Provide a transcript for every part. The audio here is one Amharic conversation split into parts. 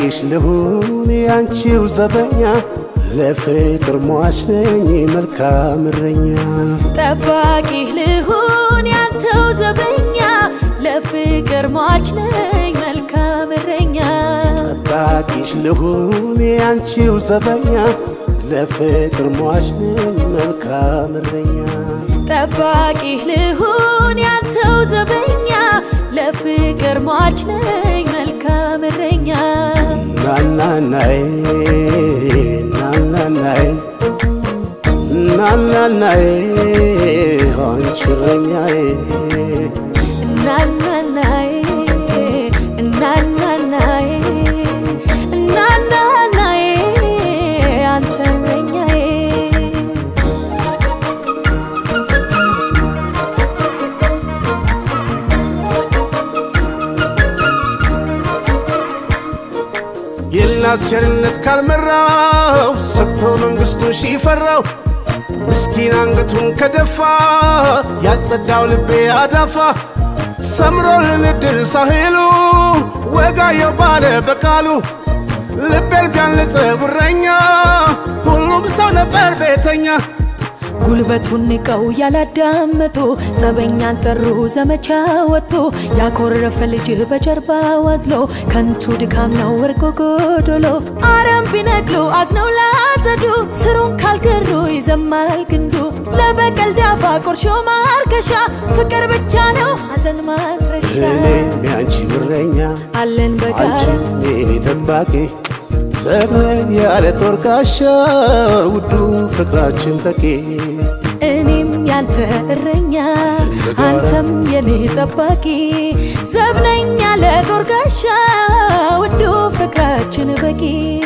ጠባቂሽ ልሁን ያንቺው ዘበኛ ለፍቅር ሟች ነኝ መልካም እረኛ ጠባቂህ ልሁን ያንተው ዘበኛ ለፍቅር ሟች ነኝ መልካም እረኛ ጠባቂሽ ልሁን ያንቺው ዘበኛ ለፍቅር ሟች ነኝ መልካም እረኛ ጠባቂህ ልሁን ያንተው ዘበኛ ለፍቅር ሟች ነኝ መልካም እረኛ ናናናይ ናናናይ ናናናይ አንቺ እረኛዬ እናናናዬ እናናናዬ እናናናዬ አንተ እረኛዬ የእናት ቸርነት ካልመራው ሰጥቶ መንግሥቱን ሺፈራው ምስኪን አንገቱን ከደፋ ያልጸዳው ልቤ አዳፋ ሰምሮልን እድል ሳህሉ ወጋየው ባለ በቃሉ ልቤን ቢያንጽ ጉረኛ ሁሉም ሰው ነበር ቤተኛ ጉልበቱን ንቀው ያላዳመጡ ጸበኛን ጠሩ ዘመቻ ወጡ ያኮረፈ ልጅህ በጀርባ ዋዝሎ ከንቱ ድካም ነው ወርቆ ጎዶሎ አረም ቢነቅሉ አዝነው ላጸዱ ስሩን ካልገሩ ይዘማል ግንዱ ለበቀል ዳፋ ቆርሾ ማርከሻ ፍቅር ብቻ ነው ሐዘን ማስረሻ እኔም ያንቺ እረኛ አለን በጋራ አንቺም የኔ ጠባቂ ዘመን ያለ ጦር ጋሻ ውዱ ፍቅራችን በቂ እኔም ያንተ እረኛ አንተም የኔ ጠባቂ ዘብነኛ ለጦር ጋሻ ውዱ ፍቅራችን በቂ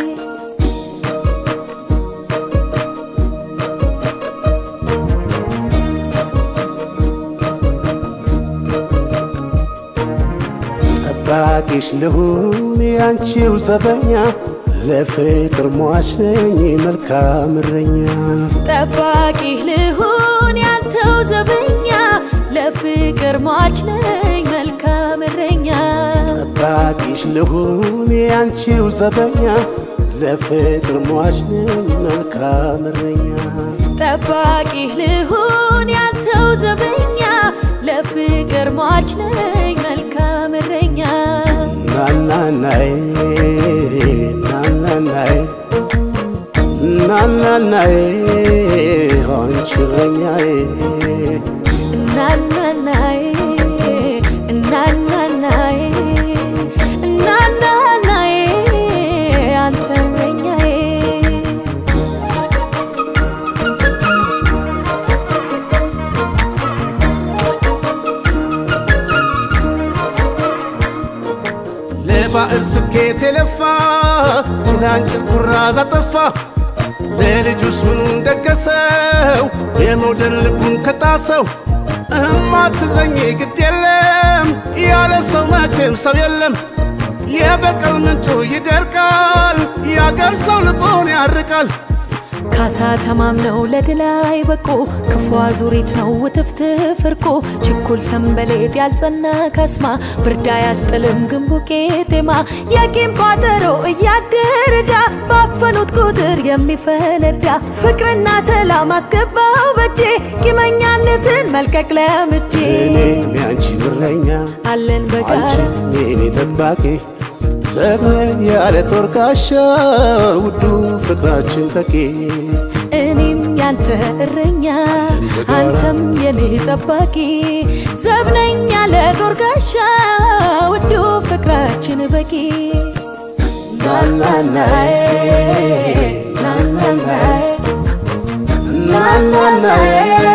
ጠባቂሽ ልሁን ያንቺው ዘበኛ ለፍቅር ሟች ነኝ መልካም እረኛ ጠባቂህ ልሁን ያንተው ዘበኛ ለፍቅር ሟች ነኝ መልካም እረኛ ጠባቂሽ ልሁን ያንቺው ዘበኛ ለፍቅር ሟች ነኝ መልካም እረኛ ጠባቂህ ልሁን ያንተው ዘበኛ ለፍቅር ሟች ነኝ መልካም እረኛ ናናናይ ናናናይ ናናናይ አንቺ እረኛዬ እናናናዬ እናናናዬ እናናናዬ አንተ እረኛዬ ለባዕድ ስኬት የለፋ ጭላንጭል ኩራዝ አጠፋ ለልጁስ ምኑን ደገሰው የመውደድ ልቡን ከጣሰው እማትዘኝ ግድ የለም ያለ ሰው መቼም ሰው የለም የበቀል ምንጩ ይደርቃል ያገር ሰው ልቦን ያርቃል ካሳ ተማምነው ለድል አይበቁ ክፉ አዙሪት ነው ውትፍትፍ እርቁ ችኩል ሰንበሌጥ ያልጸና ካስማ ብርዳ ያስጥልም ግንቡ ቄጤማ የቂም ቋጠሮ እያደረዳ ባፈኑት ቁጥር የሚፈነዳ ፍቅርና ሰላም አስገባው በጄ ቂመኛነትን መልቀቅ ለምጄ እኔም ያንቺ እረኛ አለን በጋራ አንቺም የኔ ጠባቂ ዘመን ያለ ጦር ጋሻ ውዱ ፍቅራችን በቂ እኔም ያንተ እረኛ አንተም የኔ ጠባቂ ዘብነኛ ለጦር ጋሻ ውዱ ፍቅራችን በቂ ናናናይ ናናናይ ናናናይ